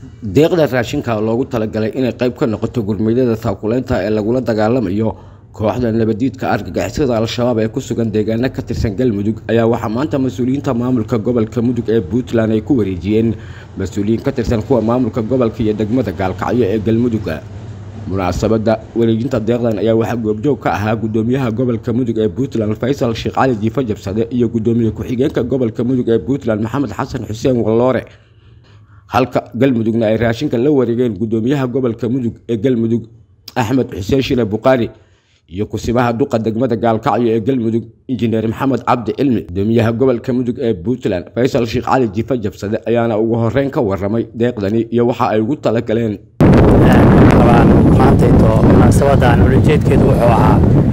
deeqda raashinka loogu talagalay inay qayb ka noqoto gurmeydada taakuleynta ee lagula dagaalamayo kooxda nabadiidka argagixisada al-shabaab ee ku sugan deegaano ka tirsan galmudug ayaa waxaa maanta mas-uuliyiinta maamulka gobolka mudug ee puntland ay ku wareejiyeen mas-uuliyiin ka tirsan kuwa maamulka gobolka iyo degmada gaalkacyo ee galmuduga munaasabada wareejinta deeqdan ayaa waxaa goobjoog ka ahaa gudoomiyaha gobolka mudug ee puntland faysal sheekh cali jiifa jabsade iyo gudoomiye ku-xigeenka gobolka mudug ee puntland maxamed xasan xuseen walloore halka galmudugna ay raashinka la wareegeen gudoomiyaha gobolka mudug ee galmudug axmed xuseen shile buqaari iyo kusibaha duqa degmada gaalkacyo ee galmudug injineer maxamed cabdi cilmi gudoomiyaha gobolka mudug ee puntland faysal sheekh cali jiifa jabsade ayaana ugu horeyn ka waramay deeqdani iyo waxa ay ugu talagaleen maantayto munaasabadan ulajeedkeedu wuxuu ahaa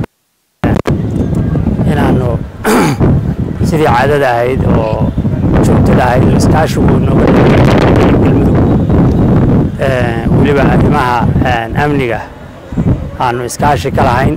inaanu sidii caadada ahayd oo joogtada ahayd oo iskaashigu nooga galmudug weliba arrimaha amniga aanu iskaashi ka lahayn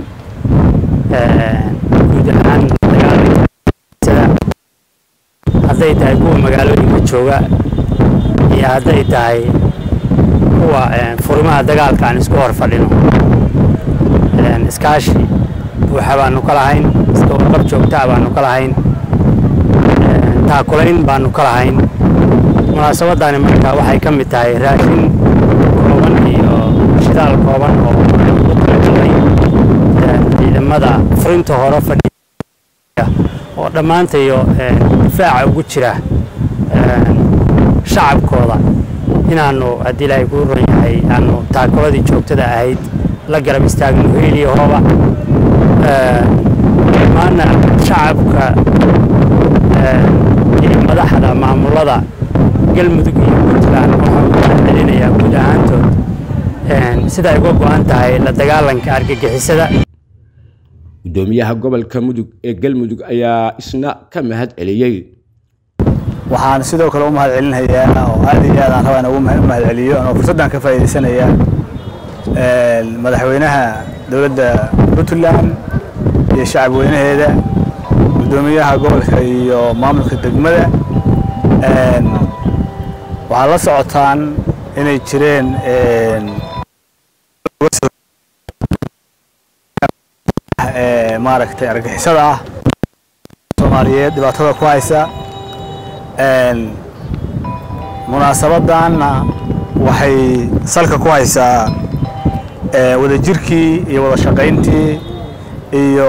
guud ahaan dagaalada hadday tahay kuwa magaalooyinka jooga iyo hadday tahay kuwa furimaha dagaalka aan isku hor fadhino iskaashi buuxa baanu ka lahayn iska warqab joogtaa baanu ka lahayn taakulayn baanu ka lahayn munaasabadani marka waxay ka mid tahay raashin kooban iyo shidaal kooban oo ugu talagalay ciidamada furinta hore fadhiya oo dhammaantayo difaaca ugu jira shacabkooda inaanu haddii ilaahay kuu ron yahay aanu taakuladii joogtada ahayd la garab istaagno heeliyo hooba dhammaanna shacabka iyo madaxda maamulada galmudug iyo puntland waxaa ugu mahadcelinayaa guud ahaantood sida ay uga go-an tahay la dagaalanka argagixisada gudoomiyaha gobolka mudug ee galmudug ayaa isna ka mahad celiyey waxaan sidoo kale u mahad celinayaa oo aad iyo aad aan rabaa inaan ugu mahad celiyo anoo fursaddan ka faa'iidaysanaya madaxweynaha dowladda puntland iyo shacab weynaheeda guddoomiyaha gobolka iyo maamulka degmada waxaad la socotaan inay jireen maaragtay argixisada ah soomaaliyeed dhibaatada ku haysa munaasabadanna waxay salka ku haysaa wadajirkii iyo wada shaqayntii iyo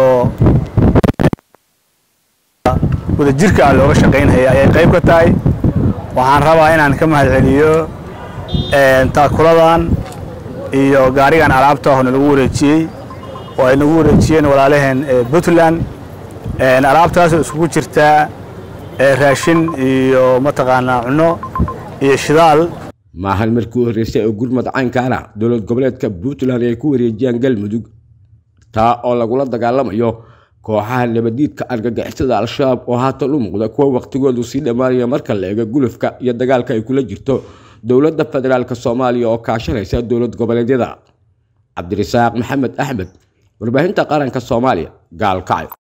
wadajirka aan looga shaqaynhaya ayay qayb ka tahay waxaan rabaa inaan ka mahad celiyo taakuladan iyo gaarigan alaabta ahoo nalagu wareejiyey oo ay nagu wareejiyeen walaalaheen puntland alaabtaasoo iskugu jirtaa raashin iyo mataqaanaa cunno iyo shidaal maahan markii u horreysay oo gurmad caynkaana dowlad goboleedka puntland ay ku wareejiyaan galmudug taa oo lagula dagaalamayo kooxaha nabadiidka argagixisada al-shabaab oo haatan u muuqda kuwa wakhtigoodu sii dhammaanaya marka la eego gulufka iyo dagaalka ay kula jirto dowladda federaalk soomaaliya oo kaashanaysa dowlad goboleedyada cabdirasaaq maxamed axmed warbaahinta qaranka soomaaliya gaalkacyo